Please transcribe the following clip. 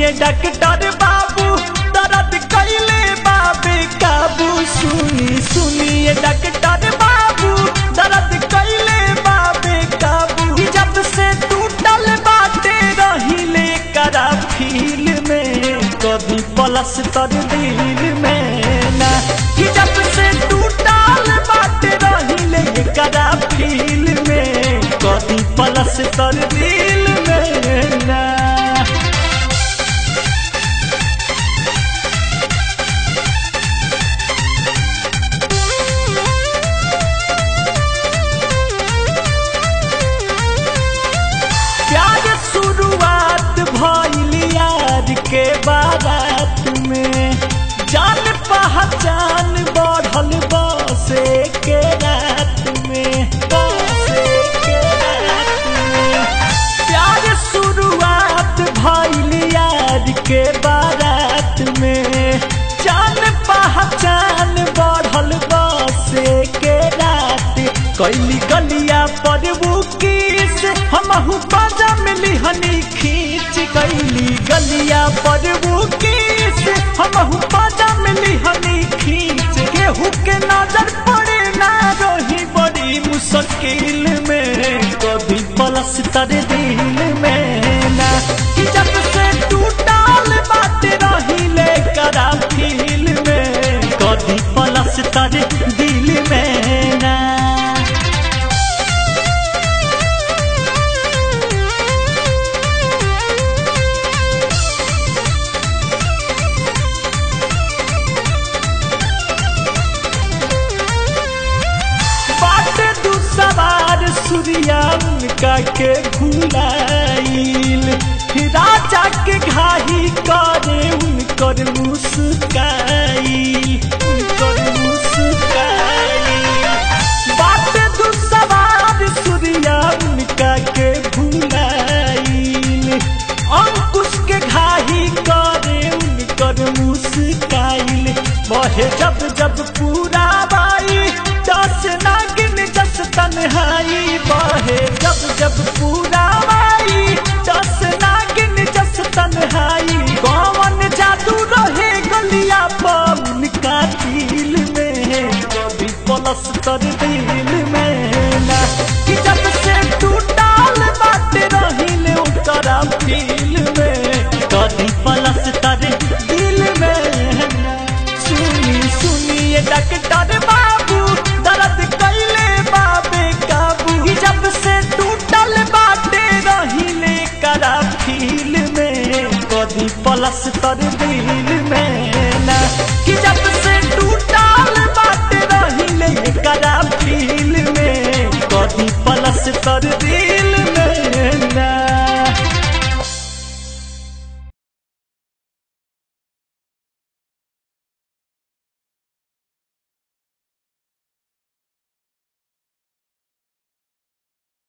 सुनिए डॉक्टर बाबू दर्द कैले बाबे काबू सुनी सुनिए डॉक्टर बाबू दर्द कैले बाबे काबू जब से टूटल बाटे रहिले करा फील में कभी पलस तर दिल में ना कि जब से टूटल बाटे रहिले करा फील में कभी पलस तर दिल में ना प्यार शुरुआत भइल यार के बारात में जान पहचान बढ़ल बसे के रात में बसे के रात में प्यार शुरुआत भइल यार के बारात में जान पहचान बढ़ल बसे के रात कैली गलिया पर बुकीस हमहू बाजा मिली हनी खींच कैली गलिया पर बुकीस हमहू बाजा मिली हनी खींच केहू के नजर पड़े ना रही बड़ी मुश्किल में कभी पलस तर दिल में ना कि जब से टूटल बात रही ले करा फील में कभी पलस तर दिल में ना बाटे दू सवार सूर्या उनका के भुलाइल राजा के घाही करे उनकर मुस्काइल उनकर मुस्काइल बाटे दू सवार सूर्या उनका के भुलाइल अंकुश के घाही करे उनकर मुस्काइल बहे जब जब पूरा बाई दस नागिन जस तन्हाई बहे जब जब पूरा बाई दस नागिन जस तन्हाई कौन जादू रहे गलिया पवन का दिल में कभी पलस कर दिल में ना कि जब से टूटल बात रहिले उतरा फील में कभी पलस तर दिल में ना सुनी सुनिए डॉक्टर बाबू दर्द कैले बाबे काबू कि जब से टूटल बाटे रहिले करा फील में कभी पलस तर दिल में ना कि जब से टूटल बाटे रहिले करा फील में कभी पलस तर दिल